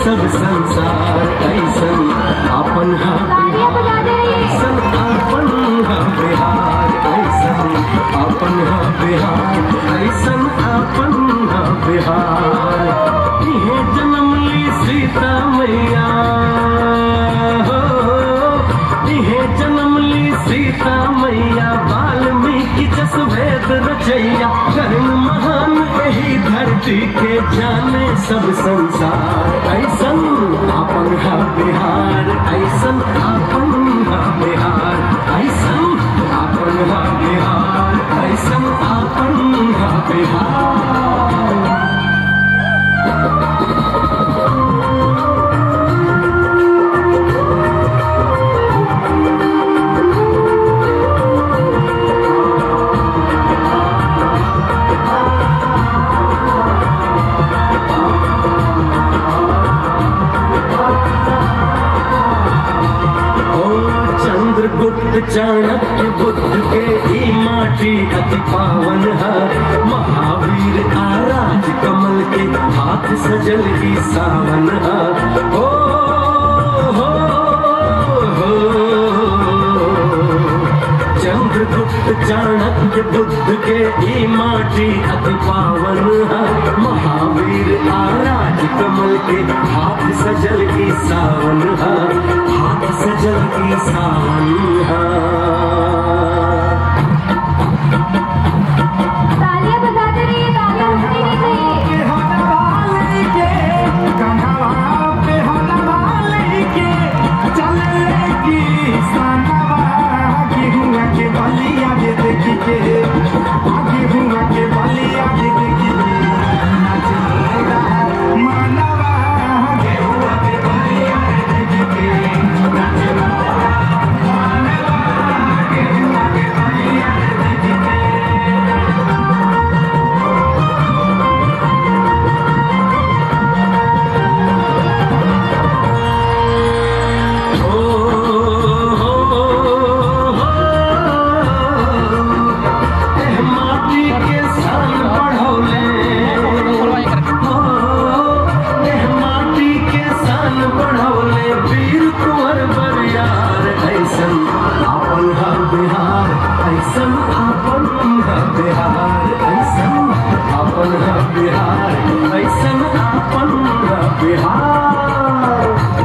सब संसार ऐसन अपन हा बिहार ऐसन अपन हा बिहार ऐसन अपन हा बिहार ऐसन अपन हा बिहार इहे जन्म ली सीता मैया हो इहे जन्म ली सीता मैया वाल्मीकि जस वेद रचैया कर्म महान यही धरती के जाने सब संसार ऐसन अपन हा बिहार ऐसन अपन हा बिहार ऐसन अपन हा बिहार ऐसन अपन हा बिहार ओ चंद्रगुप्त चाणक्य बुद्ध के ही माटी अति पावन है महावीर का राज कमल के हाथ सजल की सावन है ओ हो हो चंद्रगुप्त चाणक्य बुद्ध के ही माटी अति पावन है महावीर आराज कमल के हाथ सजल की सावन है हाथ सजल की सावन है तालियां बजाते रहिए तालियां रुकनी नहीं चाहिए ओ हो हो एह माटी के सान बढ़ौले हो एह माटी के सान बढ़ौले वीर कुंवर बरियार ऐसन आपन हा बिहार ऐसन आपन हा बिहार ऐसन आपन हा बिहार ऐसन आपन हा बिहार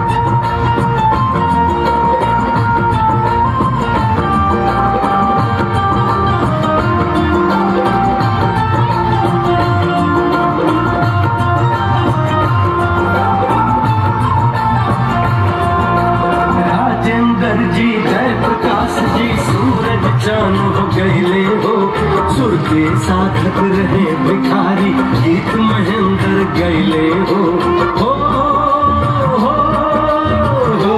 राजेंद्र जी जय प्रकाश जी सूरज चांद हो गईले हो सुर के साधक रहे भिखारी गीत महेंद्र गईले हो हो हो हो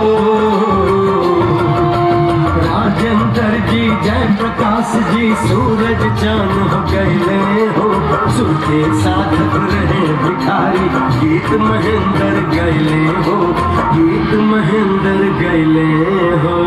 राजेंद्र जी जय प्रकाश जी सूरज चांद हो गईले हो सुर के साधक रहे भिखारी गीत महेंद्र गईले हो गीत महेंद्र गईले हो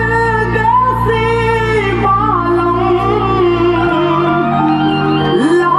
ला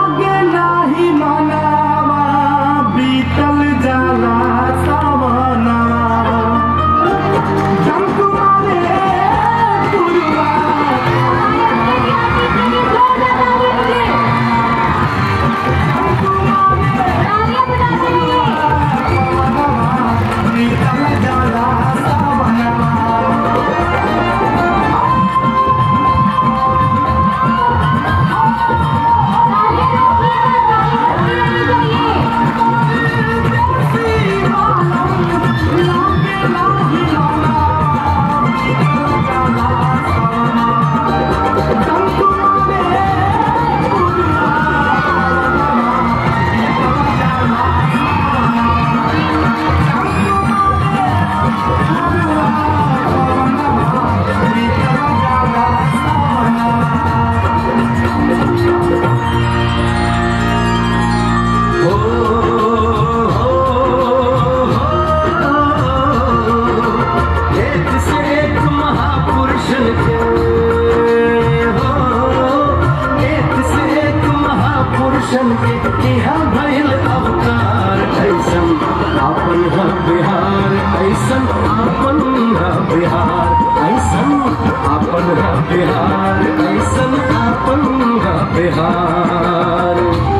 रोशन के यहाँ भइल अवतार ऐसन आपन है बिहार ऐसन आपन है बिहार ऐसन आपन है बिहार ऐसन आपन है बिहार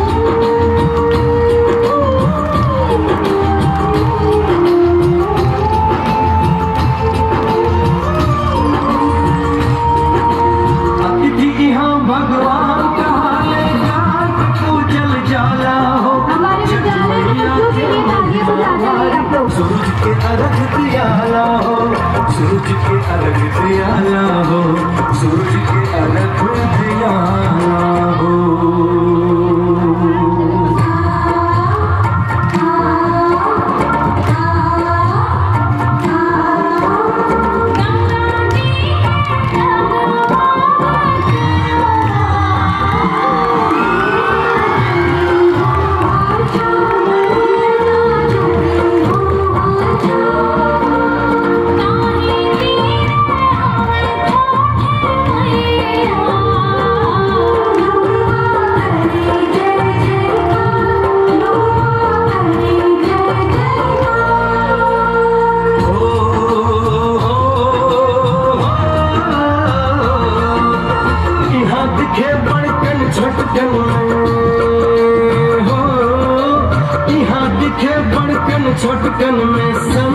अतिथि यहाँ भगवान कहाले जात पूजल जाला हो हमारे विद्यालय में बच्चों के लिए तालियां बजाते हैं आप लोग सूरज के अर्घ दियाला हो सूरज के अर्घ दियाला हो सूरज के अर्घ दियाला हो हो, हो, यहाँ दिखे बड़कन छोटकन में हो यहाँ दिखे बड़कन छोटकन में सब